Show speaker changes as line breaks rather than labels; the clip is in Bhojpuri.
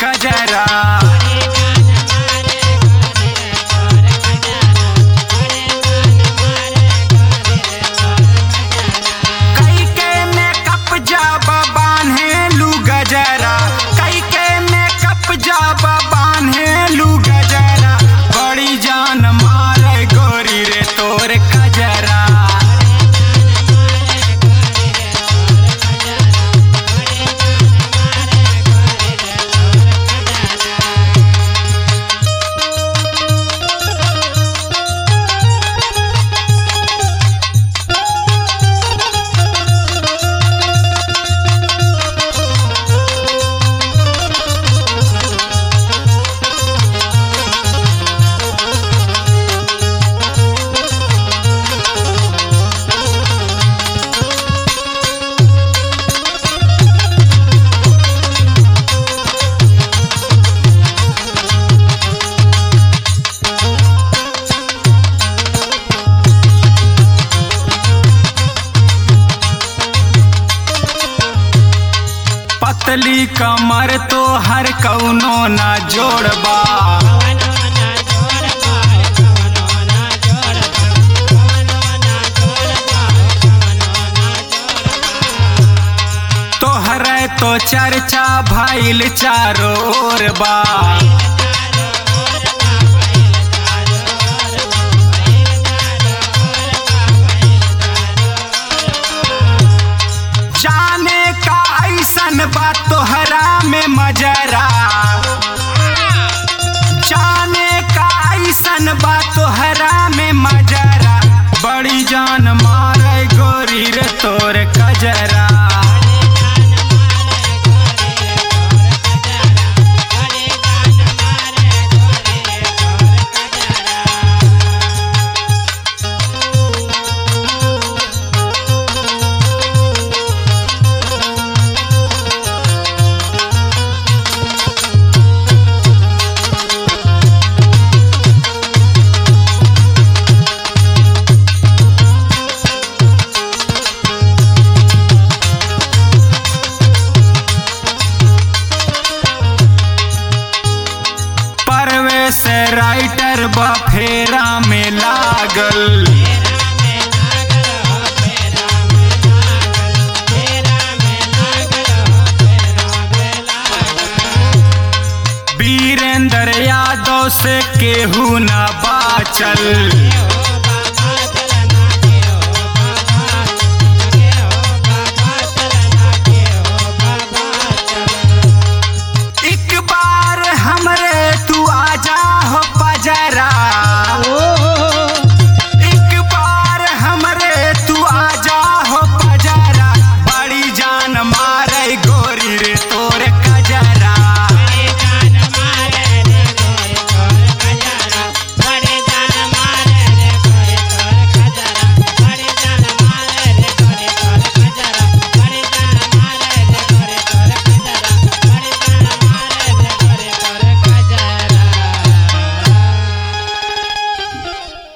कजरा कई के मेकअप जब बान्हेलू गजरा कई के मेकअप जब बान्हेलू गजरा बड़ी जान मारे गोरी रे तोर कजरा पतली कमर तो हर कौनो ना जोड़बा तोहरे तो चर्चा भइल चारो ओर बा जाने का ऐसन बा तोहरा में मजरा जाने का ऐसन बा तोहरा में मजरा बड़ी जान मारे गोरी रे तोर कजरा परवेश राइटर बफेरा में लागल वीरेंद्र यादव से केहू न बाचल एक बार हमरे तू आजा हो